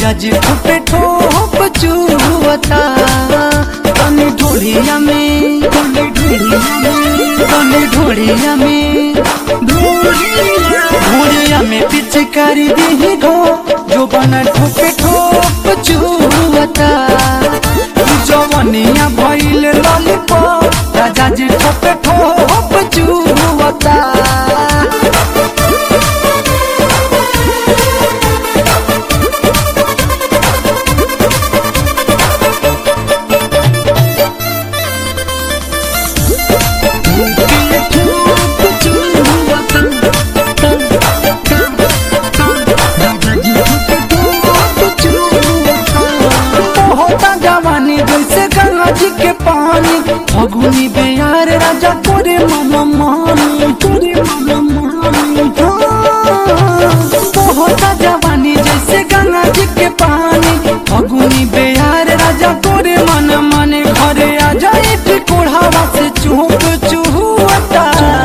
राजा जी ठोपे ठोप चुवता तनी ढोलिया में तनी ढोलिया में तनी ढोलिया में ढोलिया में पिचकारी दी घो जो बना ठोपे ठोप चुवता जवनिया भइल लॉलीपॉप राजा जी ठोपे ठोप चुवता होता जवानी जैसे गंगा जी के पानी फगुनी बेयार राजा तोरे मन मानी तोरे मन मानी हाँ। होता जवानी जैसे गंगा जी के पानी फगुनी बेयार राजा तोरे मन माने घरे आ जाए कोढ़ावा से चुप चुहता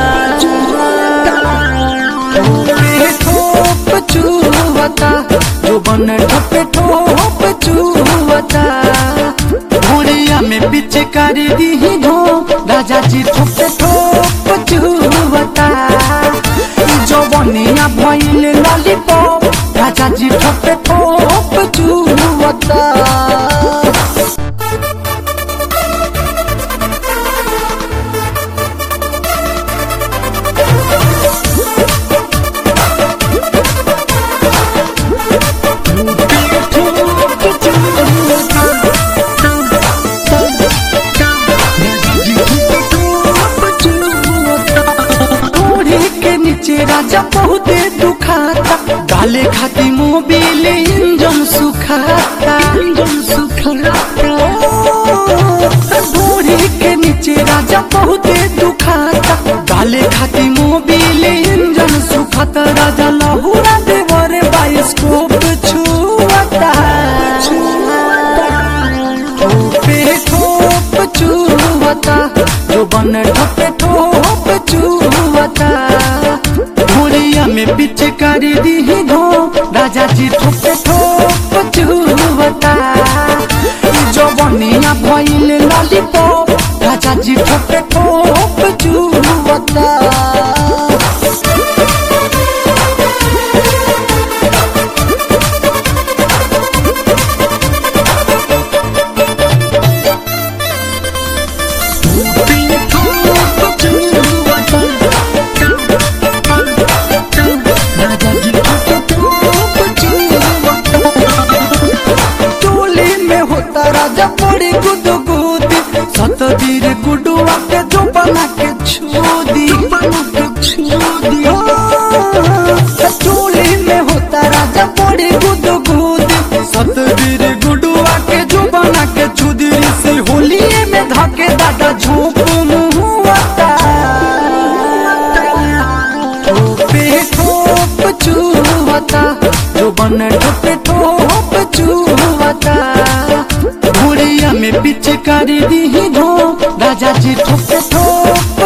ठोप चुहता जो बन ठोप ठोप चुहता घोड़िया में पिचकारी दी धो राजा जी ठोप ठोप चुहता जो बनिया भइल लॉलीपॉप राजा जी ठोप ठोप चुहता ओढ़े के नीचे राजा बहुते दुखाता डाले खाती मोबिल इंजन सुखाता इंजन सुखाता ओढ़े के नीचे राजा बहुते दुखाता डाले खाती मोबिल इंजन सुखाता राजा लहुरा देवरे बाइस्कोप छुआता ठोपे ठोप चुवता जो बन ठोपे ठोप चुवता घोड़िया में पिचकारी दी घो राजा जी ठोपे ठोप चुवता जो बनिया भइल लॉलीपॉप राजा जी ठोपे ठोप चुवता टोली में होता राजा बड़ी गुद गुदी सतबीर गुडुआ के जो बना के छोदी टोली में होता राजा बड़ी गुद गुदी सतबीर गुडुआ के जो बना के छुदी से होलिए में धके दादा झोंक मुहुआता ठोपे ठोप चुहता जो बन ठोपे ठोप चुहता घोड़िया में पिचकारी दी धो राजा जी ठोपे ठोप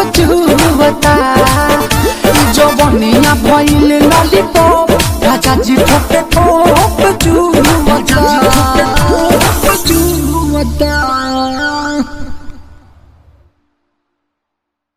चुहता जो बनिया भइल लॉलीपॉप राजा जी ठोपे